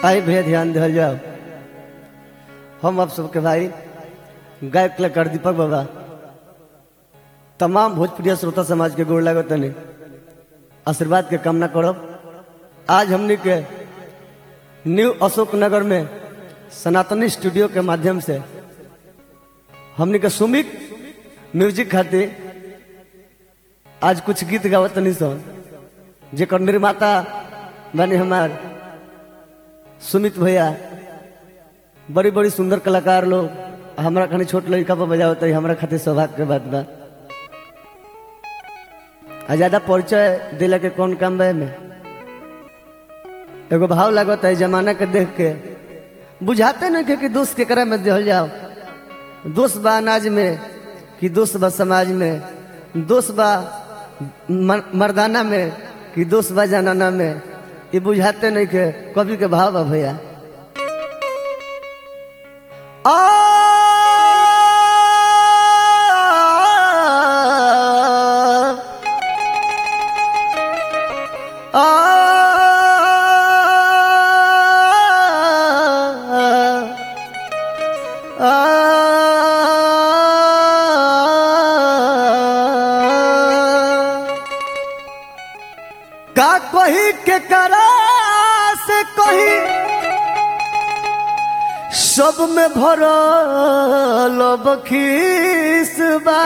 आई भैया ध्यान दिया जाओ हम आप सबके भाई गायक कलाकार दीपक बाबा तमाम भोजपुरिया श्रोता समाज के गोड़ लागत तनी आशीर्वाद के कामना करब आज हमने के न्यू अशोक नगर में सनातनी स्टूडियो के माध्यम से हमने के सुमिक म्यूजिक खातिर आज कुछ गीत गावत तनी सन जेकर निर्माता बने हमार सुमित भैया बड़ी बड़ी सुंदर कलाकार लोग हमारा खानी छोट लड़का पर बजावत है हमारा खातिर सौभाग्य के बात बा आ ज्यादा परिचय दिला के कौन काम बा में एगो भाव लागत है जमाना के देख के बुझाते नहीं के कि दोस्त केकरा में दिहल जाओ दोस्त बा अनाज में कि दोस्त बा समाज में दोस्त बा मर- मर्दाना में कि दोस्त बा जनाना में ये बुझाते नहीं के कवि के भाव बा भैया आ का कही के करा से कही सब में भरल बखीस बा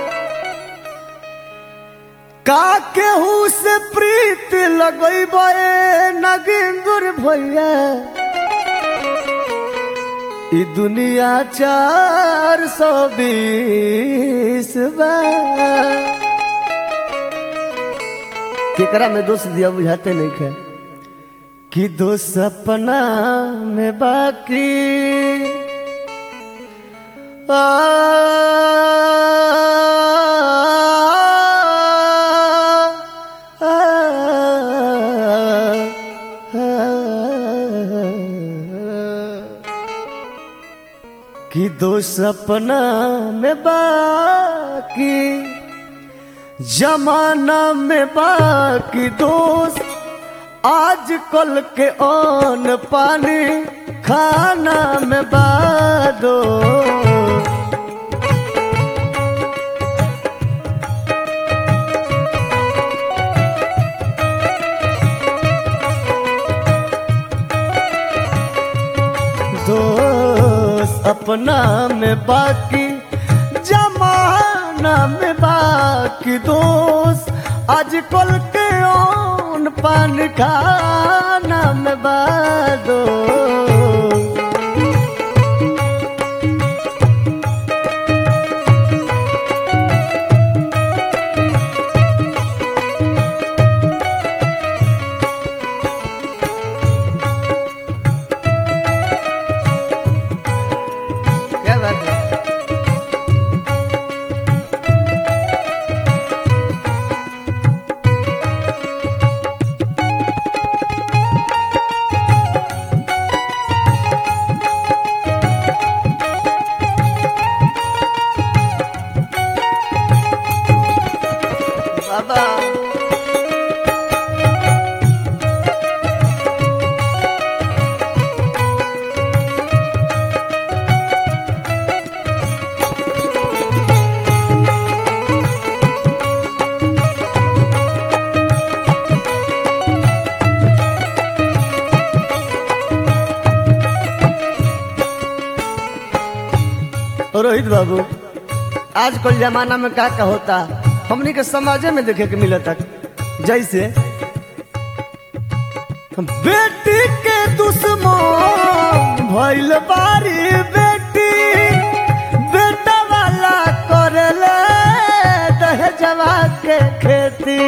का केहू से प्रीत लगैबे नगिंदुर भैया ई दुनिया चार सौ बीस बा केकरा में दोष दिया बुझाते नहीं खे कि दोष अपना में बाकी आ, आ, कि दोष अपना में बाकी जमाना में बाकी दोस्त आज कल के अन पानी खाना में बादो दोस्त अपना में बाकी जमाना में बाकी दोस्त आज कल के ओन पान खाना में बादो क्या बात है बाबा रोहित बाबू आजकल जमाना में का का होता हमनी के समाजे में देखे के मिलता जैसे बेटी के दुश्मन भइल बारी बेटी बेटा वाला करले दहेजवा के खेती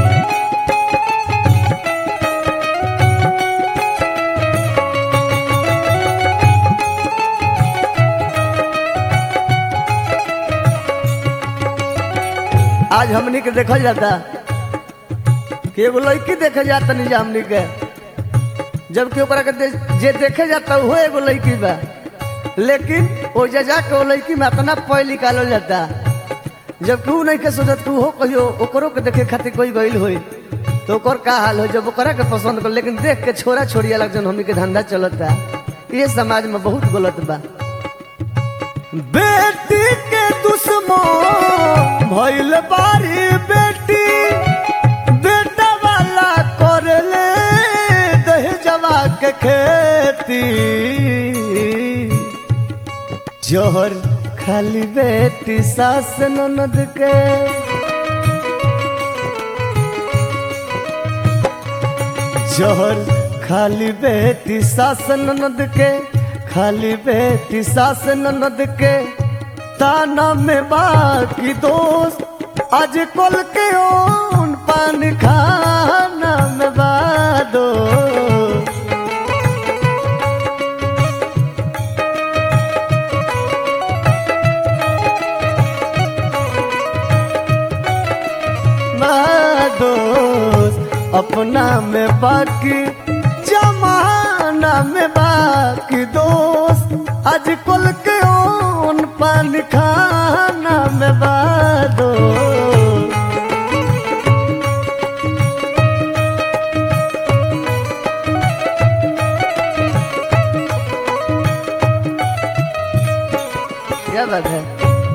आज हमनी के देखल जाता कि एगो लड़की देखे जाता नहीं जा हमनी के जबकि ओकरा के दे, जे देखे जाता वो एगो लड़की बा लेकिन ओ जा जाके वो लड़की में इतना पै निकालल जाता जबकि ऊ नहीं के सोचत कि उहो कहियो ओकरो के देखे खातिर कोई गइल होई तो ओकर का हाल हो जब ओकरा के पसंद कर लेकिन देख के छोरा छोड़ी अलग जन हमनी के धंधा चलता ये समाज में बहुत गलत बा बेटी के दुश्मन भइल बारी बेटी बेटा वाला कर ले दहेजवा के खेती जोहर खाली बेटी सास ननद के जोहर खाली बेटी सास ननद के खाली बेटी सास ननद के ताना में बाकी दोस्त आज कल के ओन पान खाना में बादो दोस्त अपना में बाकी जमाना में बाकी दोस्त आज कल के ओन पान खाना में बादो क्या बात है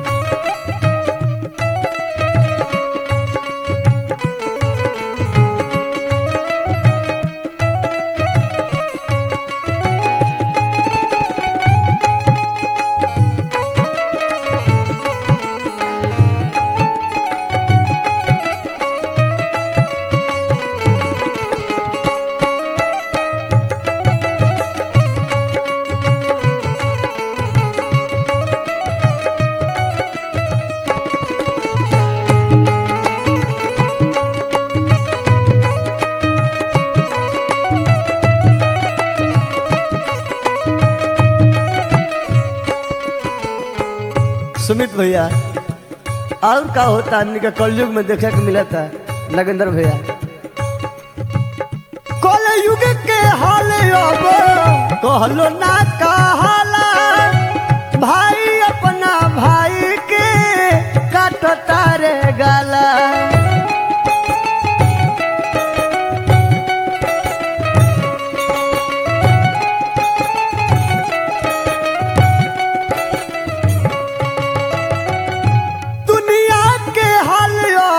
सुमित भैया और का होता आदमी का कलयुग में देखे को मिला था नगेंद्र भैया कल युग के हाल अब कहलो ना कहाला भाई अपना भाई के काटता रे गाला दुनिया के हाल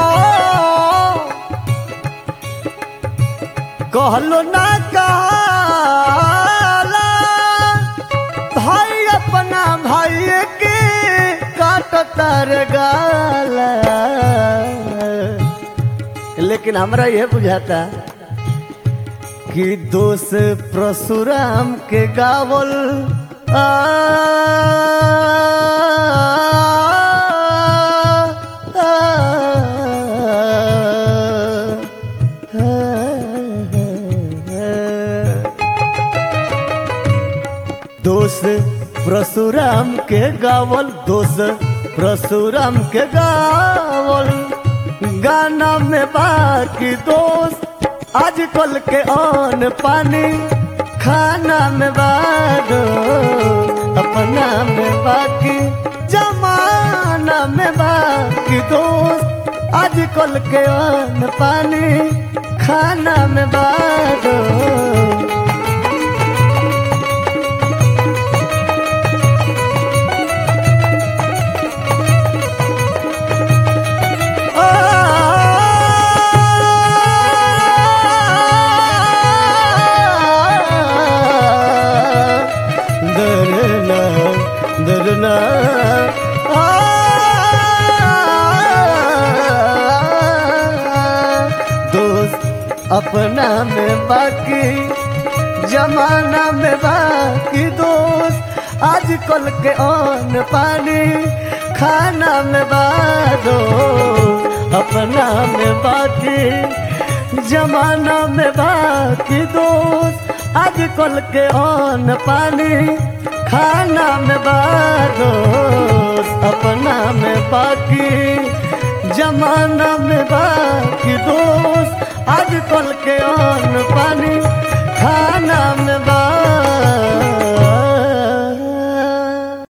कहलो ना कहला भाई अपना भाई के काटता रे गाला लेकिन हमरा यह बुझाता कि दोष परशुराम के गावल आ, आ, दोष परशुराम के गावल दोष परशुराम के गावल गाना में बाकी दोस्त आजकल के अन पानी खाना में बादो अपना में बाकी जमाना में बाकी दोस्त आजकल के अन पानी खाना में बादो दरना दरना दोस्त अपना में बाकी जमाना में बाकी दोस्त आजकल के अन पानी खाना में बादो अपना में बाकी जमाना में बाकी दोस्त आजकल के अन पानी खाना में बादो अपना में बाकी जमाना में बाकी दोस्त आजकल के अन पानी खाना में